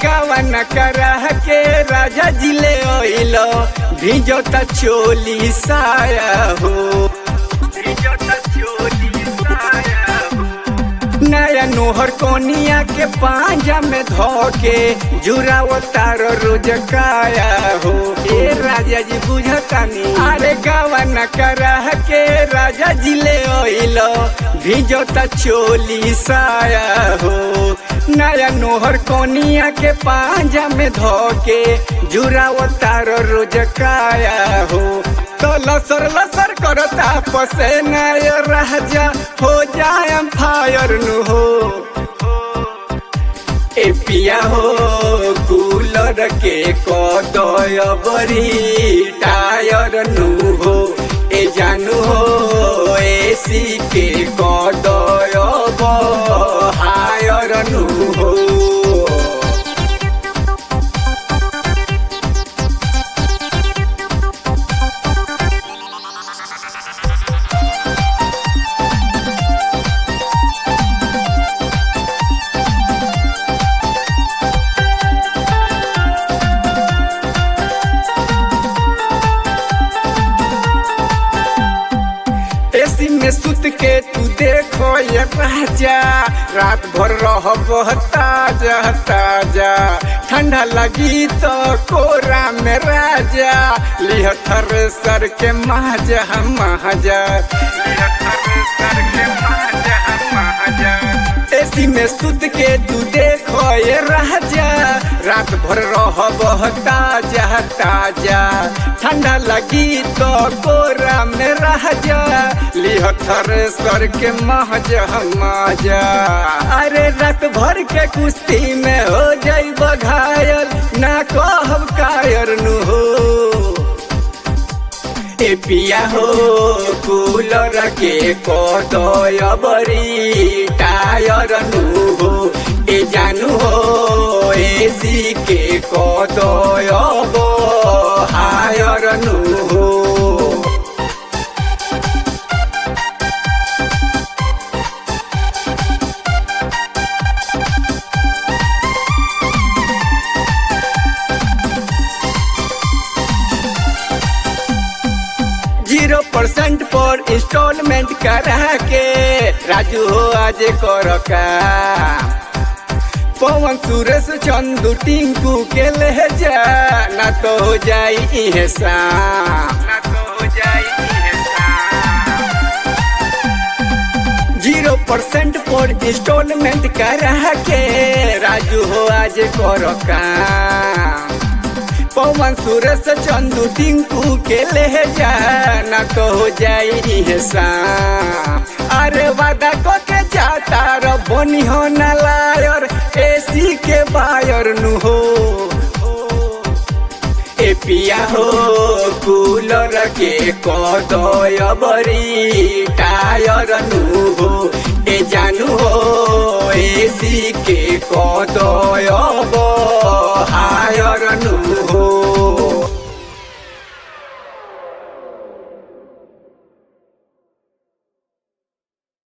गावन करा के राजा जिले ओइलो भिजो त चोली साया हो भिजो त चोली साया हो नया नोहर कोनिया के पांजा में धोके जुराव तार रोज काया हो ए राजा जी बुझतानी अरे गावन करा के राजा जी ले ओइलो भिजो त चोली साया हो नया नोहर कोनिया के पांजा में धोके जुराव तार रोज काया हो तो लसर लसर करता पसे नय राजा हो जाए फायर नु हो ए पिया हो कूलर के कदय बरी टायर नु हो ए जानू हो एसी के कदय हायर नु हो एसी में सुत के तू देखो ये राजा रात भर रह ताजा ताजा ठंडा लगी तो कोरा में राजा लिह सर के महाजा महाजा लिह सर के महाजा महाजा एसी में सुत के तू देखो ये राजा रात भर रह ताजा ताजा ठंडा लगी तो कोरा में राजा लिह सर के महजा मजा अरे रात भर के कुश्ती में हो जाई घायल ना कहब कायर नु हो ए पिया हो कूलर के कदय बरी टायर नु हो ए जानू हो एसी के कदय हायर नु हो जीरो परसेंट पर इंस्टॉलमेंट करा के राजू हो आज कर का पवन सुरेश चंदू टिंकू के ले जा ना तो हो जाई इहे शाम ना तो हो जाई इहे शाम जीरो परसेंट पर इंस्टॉलमेंट करा के राजू हो आज कर काम पवन सुरेश चंदू टिंकू के ले जा ना तो हो जाई शाम अरे वादा को के जाता रो बनी हो ना लायर एसी के बायर नु हो ए पिया हो कूलर के कदय बरी टायर नु हो ए जानू हो एसी के कदय